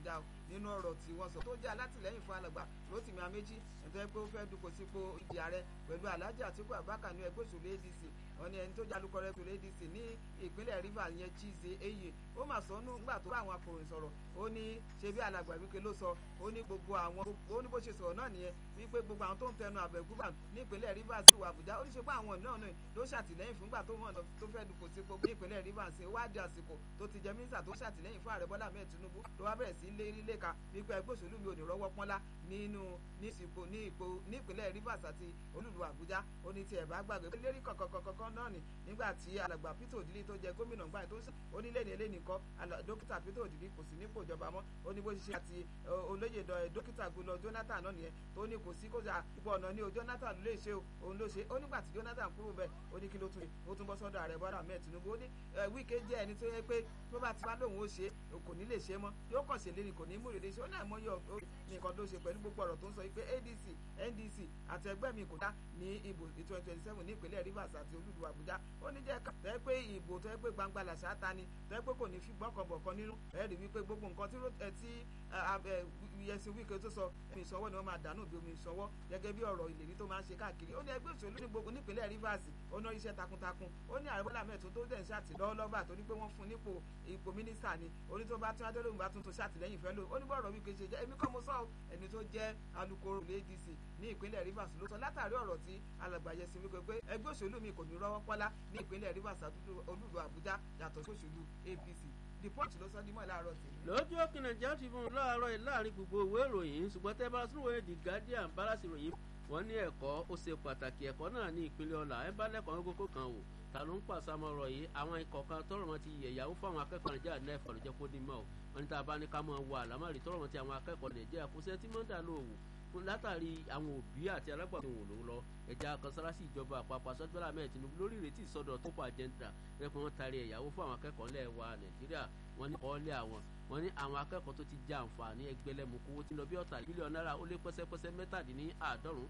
Àbújá nínú ọ̀rọ̀ tí wọ́n sọ tó jẹ́ alátìlẹ́yìn fún alàgbà Rotimi Amechi nítorí pé ó fẹ́ dupò sípò ìdí ààrẹ pẹ̀lú Alhaji Atiku Abubakar ní ẹgbẹ́ òṣèlú ADC wọ́n ní ẹni tó jẹ́ alukọ̀rẹ́ òṣèlú ADC ní ìpínlẹ̀ Rivers yẹn Chize Eye ó mà sọ nù nígbà tó bá àwọn akọ̀ròyìn sọ̀rọ̀ ó ní ṣe bí alàgbà Wike ló sọ ó ní gbogbo àwọn ó ní bó ṣe sọ̀rọ̀ náà nìyẹn wípé gbogbo àwọn tó ń tẹnu àbẹ̀gúbà ní ìpínlẹ̀ Rivers sí ìwà Àbújá ó ní ṣe pé àwọn náà náà ló ṣàtìlẹ́yìn fúngbà tó mọ̀ tó fẹ́ dupò sípò ní ìpínlẹ̀ Rivers ó wá di àsìkò tó ti jẹ mínísítà tó ṣàtìlẹ́yìn fún ààrẹ Bọ́lá Ahmed Tinubu tó wá bẹ̀rẹ̀ sí lérí léka wípé ẹgbẹ́ òṣèlú mi ò ní rọ́wọ́ pọ́nlá nínú ní ìsìnkú ní ipò ní ìpínlẹ̀ Rivers àti olúlu Àbújá ó ní tiẹ̀ bá gbàgbé pé lérí kọ̀kọ̀kọ̀kọ̀ náà ni nígbà tí alàgbà Peter Odili tó jẹ gómìnà gbà tó ń sọ ó ní lẹ́ni eléni kọ́ dókítà Peter Odili kò sí nípò ìjọba mọ́ ó ní bó ṣe ṣe àti olóyè dókítà gbọlọ Jonathan náà nìyẹn tó ní kò sí kó jà ipò ọ̀nà ni o Jonathan ló lè ṣe o òun ló ṣe ó nígbà tí Jonathan kúrò bẹ́ẹ̀ ó ní kí ló tún ṣe ó tún bọ́ sọ́dọ̀ ààrẹ Bọ́lá Ahmed Tinubu ó ní Wike jẹ́ ẹni tó yẹ pé tó bá ti wá lóun ó ṣe kò ní lè ṣe mọ́ yóò kàn ṣe lérí kò ní mú rèé ṣe ó ní àìmọye nǹkan tó ṣe pẹ̀lú gbogbo ọ̀rọ̀ tó ń sọ pé ADC NDC àti ẹgbẹ́ mi kò dá ní ìbò twenty twenty seven ní ìpínlẹ̀ Rivers àti olúlu Àbújá ó ní jẹ́ ká tẹ́ pé ìbò tó yẹ pé gbangba làṣà ta ni tẹ́ pé kò ní fi gbọ́kànbọ̀kan nínú ẹ̀ rí wípé gbogbo nǹkan tí yẹsi Wike tó sọ ẹ̀mí ìsanwó ni wọ́n máa dànù bí omi ìsanwó gẹ́gẹ́ bí ọ̀rọ̀ ìlérí tó máa ń ṣe káàkiri ó ní ẹgbẹ́ òṣèlú ní gbogbo nípínlẹ̀ Rivers ó ná iṣẹ́ takuntakun ó ní ààrẹ Bọ́lá Ahmed tó dẹ̀ ń ṣàtìlọ́wọ́ lọ́ba torí pé wọ́n fún nípò ipò mínísítà ni oní tó bá tún adélóhùn bá tuntun ṣàtìlẹ́yìn fẹ́ lò ó ní bọ́ọ̀rọ̀ Wike ṣe jẹ́ èmi kọ́ mo sọ ẹni tó jẹ́ alukoro ADC ní ìpínlẹ̀ Rivers ló sọ látàrí ọ̀rọ̀ tí alàgbà Yẹsi Wike pé ẹgbẹ́ òṣèlú mi kò ní rọ́wọ́ pọ́lá ní ìpínlẹ̀ Rivers olúlu Àbújá yàtọ̀ sí òṣèlú APC the punch ló sọ dímọ̀ láàárọ̀ tèmi. lójú òkè nàìjíríà ti fún un láàárọ̀ yìí láàrin gbogbo ìwé ìròyìn ṣùgbọ́n tẹ́ bá sún wẹ́ẹ́ the guardian balance ìròyìn wọ́n ní ẹ̀kọ́ ó ṣe pàtàkì ẹ̀kọ́ náà ní ìpínlẹ̀ ọ̀la ẹ̀ bá lẹ́kọ̀ọ́ kókó kan wò ta ló ń pàṣàmọ̀rọ̀ yìí àwọn ikọ̀ kan tọrọ wọn ti yẹ̀yàwó fáwọn akẹ́kọ̀ọ́ nàìjíríà nẹ́ẹ̀fọ̀ ló jẹ́ kó ní mọ́ ọ́ wọn ní tá a bá ní ká máa wọ àlámọ̀rí tọrọ wọn ti àwọn akẹ́kọ̀ọ́ nàìjíríà kó sẹ́ tí mọ́ńdà ló wò fún látàrí àwọn òbí àti alágbàdo wò ló lọ ẹja kanṣáláṣí ìjọba àpapọ̀ asọ́jọ́lá mẹ́rin Tinubu lórí ìrètí ìsọdọ̀ tó pa àjẹǹtà rẹ́pẹ́ wọn taari ẹ̀yàwó fún àwọn akẹ́kọ̀ọ́ ńlẹ̀ wa Nàìjíríà wọn ní ọ̀ọ́lẹ̀ àwọn wọn ní àwọn akẹ́kọ̀ọ́ tó ti jẹ àǹfààní ẹgbẹ̀lẹ́mùkú owó tí ń lọ bí ọ̀tà bílíọ̀nù náírà ó lé pẹ́sẹ́pẹ́sẹ́ mẹ́tàdínláàádọ́rùn-ún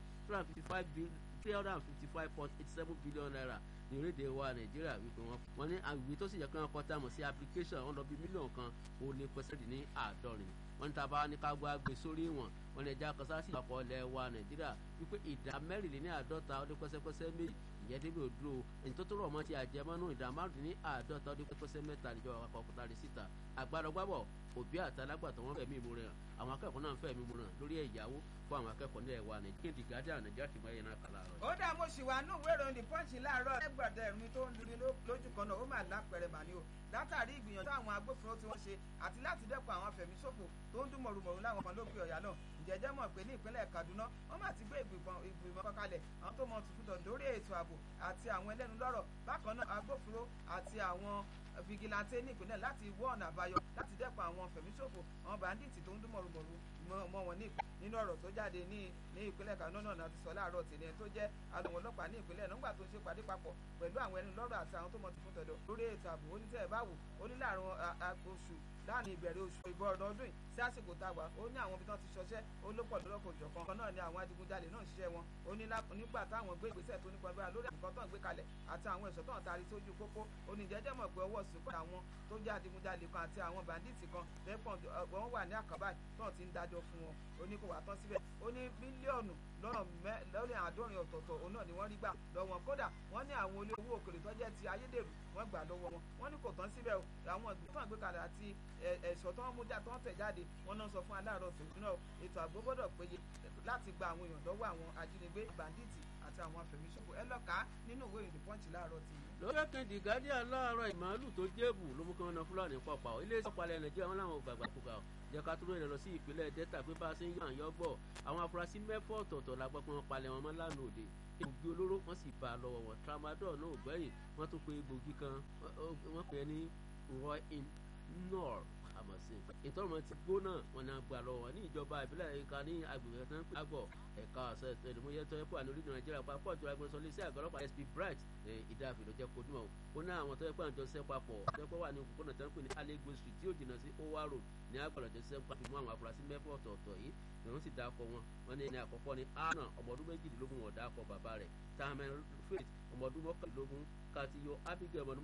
three hundred and fifty five point eight seven billion naira ní orílẹ̀-èdè wa nàìjíríà wípé wọ́n wọ́n ní àwìwé tó sì yẹ kí wọ́n kọ́ táàmù sí application wọn lọ bí mílíọ̀nù kan ó lé pẹ́sẹ́dì ní àádọ́rin wọ́n ní tá a bá ní ká gbá gbé sórí ìwọ̀n wọ́n ní ẹja kan sáàsì ìpapọ̀ ilẹ̀ wa nàìjíríà wípé ìdá mẹ́rìnléní àádọ́ta ó lé pẹ́sẹ́pẹ́sẹ́ méjì ìyẹn débi òdúró ẹni tó tó rọ̀ mọ́ ti àjẹmọ́nú ìdá márùndínní àádọ́ta ó lé pẹ́sẹ́ mẹ́ta níjọba àpapọ̀ òkúta rẹ̀ síta àgbàdọ̀gbàbọ̀ òbí àti alágbàtọ́ wọn fẹ̀mí ìmúre hàn àwọn akẹ́kọ̀ọ́ náà fẹ̀mí ìmúre hàn lórí ẹ̀yáwó fún àwọn akẹ́kọ̀ọ́ ní ẹ̀wà nàìjíríà di guardian nàìjíríà ti máa yẹn náà kàlà rẹ̀. ó dá mo sì wà nù ìwé ìròyìn the punch láàárọ̀ ẹgbẹ̀dẹ̀ ẹ̀rùn tó ń luri lójú kan náà ó mà lápẹ̀rẹ̀ màní o látàrí ìgbìyànjú àwọn agbófinró tí wọ́n ṣe àti láti dẹ́kun àwọn afẹ̀míṣòfò tó ń dún mọ̀rùmọ̀rù láwọn kan lókè ọ̀yà náà ìjẹ́jẹ́ mọ̀ pé ní ìpínlẹ̀ Kaduna wọ́n máa ti gbé ìgbìmọ̀ kan kalẹ̀ àwọn tó mọ̀ tuntun lórí ètò ààbò àti àwọn ẹlẹ́nu lọ́rọ̀ bákan náà agbófinró àti àwọn fìgìláńtẹ́ ní ìpínlẹ̀ láti wọ́ ọ̀nà àbáyọ láti dẹ́kun àwọn fẹ̀míṣòfò àwọn bàndíìtì tó ń dún mọ̀rùmọ̀rù mọ́ wọn ní nínú ọ̀rọ̀ tó jáde ní ní ìpínlẹ̀ Kaduna náà ti sọ láàárọ̀ tèmi tó jẹ́ àwọn ọlọ́pàá ní ìpínlẹ̀ nígbà tó ń ṣe pàdé papọ̀ pẹ̀lú àwọn ẹni lọ́rọ̀ àti àwọn tó mọ̀ tuntun tẹ̀dọ̀ lórí ètò ààbò onítẹ̀ ẹ̀ báwò ó ní láàrin oṣù láàrin ìbẹ̀rẹ̀ oṣù ìbọ̀ ọ̀dọ̀ ọdún yìí sí àsìkò táwa ó ní àwọn ibi tán ti ṣọṣẹ́ ó ló pọ̀ lọ́kọ̀ òjọ̀kan kan náà ni àwọn adigunjalè náà ṣiṣẹ́ wọn ó ní nígbà táwọn gbé ìgbésẹ̀ tó nípa gbára lórí nǹkan tó ń gbé kalẹ̀ àti àwọn ẹ̀ṣọ́ tó ń taari sójú pópó ó ní jẹ́jẹ́ mọ̀ pé ọwọ́ sùn kọ́ àwọn tó jẹ́ adigunjalè kan àti àwọn bàndíìtì kan lẹ́pọ̀ wọ́n wà ní àkàbà tó ti ń dájọ́ fún wọn ó ní kò wá tán síbẹ̀ ó ní bílíọ̀nù lọ́nà lórí àádọ́rin ọ̀tọ̀ọ̀tọ̀ òun náà ni wọ́n rí gbà lọ́wọ́ kódà wọ́n ní àwọn olé owó òkèlè tó jẹ́ ti ayédèrú wọ́n gbà lọ́wọ́ wọn wọ́n ní kò tán síbẹ̀ o àwọn ìgbésẹ̀ àgbékalẹ̀ àti ẹ̀ṣọ́ tó ń mú já tó ń tẹ̀ jáde wọ́n náà sọ fún aláàárọ̀ tòun náà ètò ààbò gbọ́dọ̀ péye láti gba àwọn èèyàn lọ́wọ́ àwọn ajínigbé bàndíìtì àti àwọn afẹ̀míṣòfò ẹ lọ́ka nínú ìwé ìròyìn pọ́ǹchì láàárọ̀ tì í. lórí kejì guardian láàárọ̀ ìmàálù tó jébù ló mú kí wọ́n na fúlàní pọ̀pà ó ilé ìsọ̀palẹ̀ nàìjíríà wọn làwọn gbàgbà kúkà ó jẹ́ ká túrò ìrìn lọ sí ìpínlẹ̀ delta pé bá a ṣe ń yàn yọ́ gbọ́ àwọn afurasí mẹ́fọ́ ọ̀tọ̀ọ̀tọ̀ la gbọ́ pé wọ́n palẹ̀ wọn mọ́ lánàá òde egbògi olóró wọ́n sì bá a lọ́wọ́ wọn tramadol náà ò gbẹ́yìn wọ́n tún pe egbògi kan wọ́n pè é ní roy in nor àmọ̀sìn ìtọ́rọ̀mọ́ ti gbóná wọn ni a gbà lọ wọn ní ìjọba ìbílẹ̀ ìka ní agbègbè tó ń pè àgbọ̀ ẹ̀ka ọ̀sẹ̀ ẹ̀dùnmọ́yẹ tó yẹ kó àná orílẹ̀ nàìjíríà papọ̀ jọra agbẹnusọ lé sí àgọ́ ọlọ́pàá sp bright ìdáàbì ló jẹ́ kojú mọ́ ó ní àwọn tó yẹ pé àjọ ṣẹ́ papọ̀ tó yẹ pé wà ní òpópónà tó ń pè ní allegro street tí ó jìnnà sí owa road ní agbọ̀lọ̀jọ ṣẹ́ papọ̀ mú àwọn afurasí mẹ́fọ́ ọ̀tọ̀ọ̀tọ̀ yìí lòun sì dákọ̀ wọn wọn ní ẹni àkọ́kọ́ ní anna ọmọ ọdún méjìdínlógún wọn dákọ̀ bàbá rẹ̀ tahman faith ọmọ ọdún mọ́kànlélógún katiyo abigail ọmọ ọdún